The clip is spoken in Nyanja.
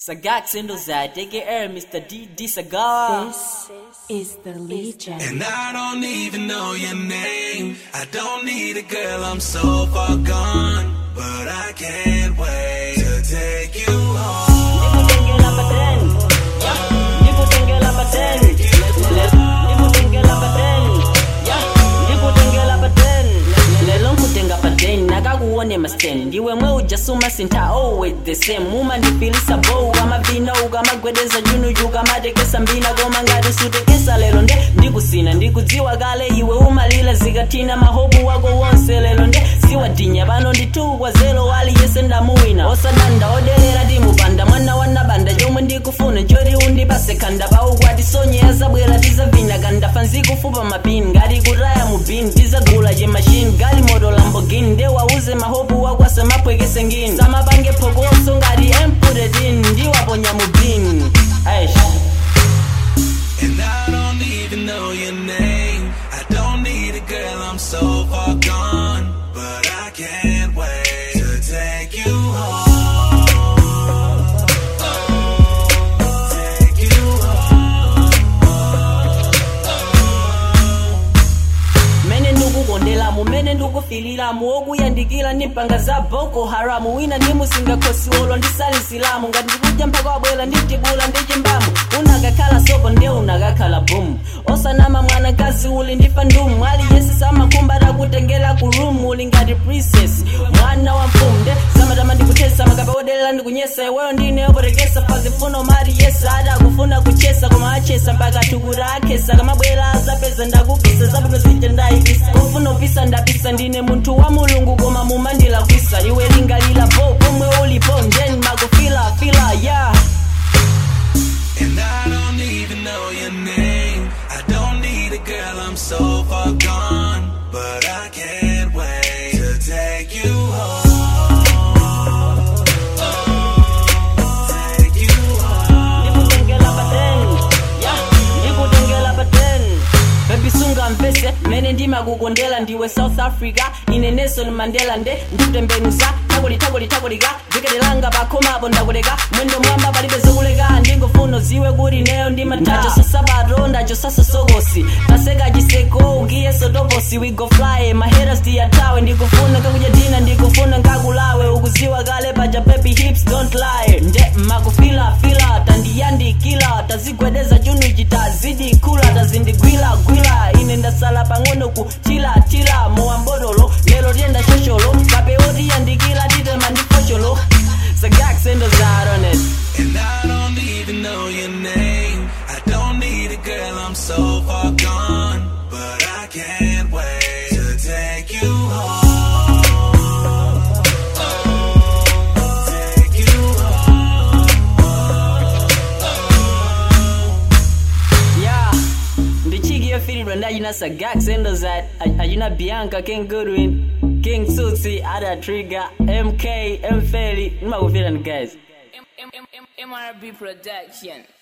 Sagax Endozad, aka Mr. D. D. Sagar. This is the Legion. And I don't even know your name. I don't need a girl, I'm so far gone. But I can't wait to take you home. nakakuone masten ndiwe mwe ujasuma sinta always the same muma ndifilisa bow kamavina ukamagwedeza junuju kamatekesa mbina koma ngati sutekesa lero nde ndikusina ndikudziwa kale iwe umalila zikatina mahobu wako wonse lero nde siwadinya pano nditukwa zelo wali yese ndamuwina osadanda odelera timupanda mwana wanabanda chomwe ndikufuna choti undipase khanda paukwati sonyera zabwera tizavinya kandafa nzikufupa mapini ngati kutaya mubini tizagula chemashini gali moto lambogini ndewauze mahobu wakwasa mapwekese ngini samapange phokoso ngati emputetin ndiwaponya mubini aish And I don't even know your name. I don't need a girl, I'm so far gone. But I can't wait to take you home. Take you mene ndikukondelamu mene ndikufiliramu okuyandikira ndimpanga za boko haramu wina ndimusinga khosiwolo ndisalisilamu ngati ndikudya mpaka wabwera nditibula ndichimbamu unakakhala sopo nde unakakhala bomu osanama mwanakazi uli ndifa ndumu aliyese samakhumba takutengera ku room uli ngati princess mwana wa mfumu nde samatama ndikuthesa makapa odelera ndikunyesa iweyo ndine opotekesa pazifuno mati yesa adakufuna kuchesa koma achesa mpaka tukura akhesa kamabwera azapeza ndakupisa zabwino zija ndayipisa kufuna upisa ndapisa ndine munthu wa mulungu koma mumandilakwisa iwe lingalila po pomwe ulipo njeni makufila fila yeah And I don't even know your name. I don't need a girl, I'm so far gone. But I can't wait to take you home. Take you home. ndikutengela pateni ya ndikutengela pateni bebi sunga mvese mene ndimakukondela ndiwe south africa ine nelson mandela nde ndikutembenuza takoli takoli takolika viketelanga pakhomapo ndakuleka mwendo mwamba palibe zokuleka ndingofuna ziwe kuti neyo ndimatacho sasabato ndacho sasosokosi paseka chiseko ukiye sotoposi we go fly maheras tiyatawe ndikufuna kakudya dina ndikufuna nkakulawe ukuziwa kale paja baby hips don't lie nde makufila fila tandiyandikila tazigwedeza chunuchi tazidi kula tazindigwila gwila ine ndasala pang'ono ku tila tila mowambodolo lero tiyenda shosholo kapeotiyandikila titema ndifosholo sagaksendo zaronet And I don't even know your name. I don't need a girl, I'm so far gone. But I can't wait to take you home. Take you yeah ndichikiyo filidwa ndachina sagaksendo za achina bianca king goodwin king susi ada trigger mk mfeli ndimakufilani guys M- M- M- MRB Production.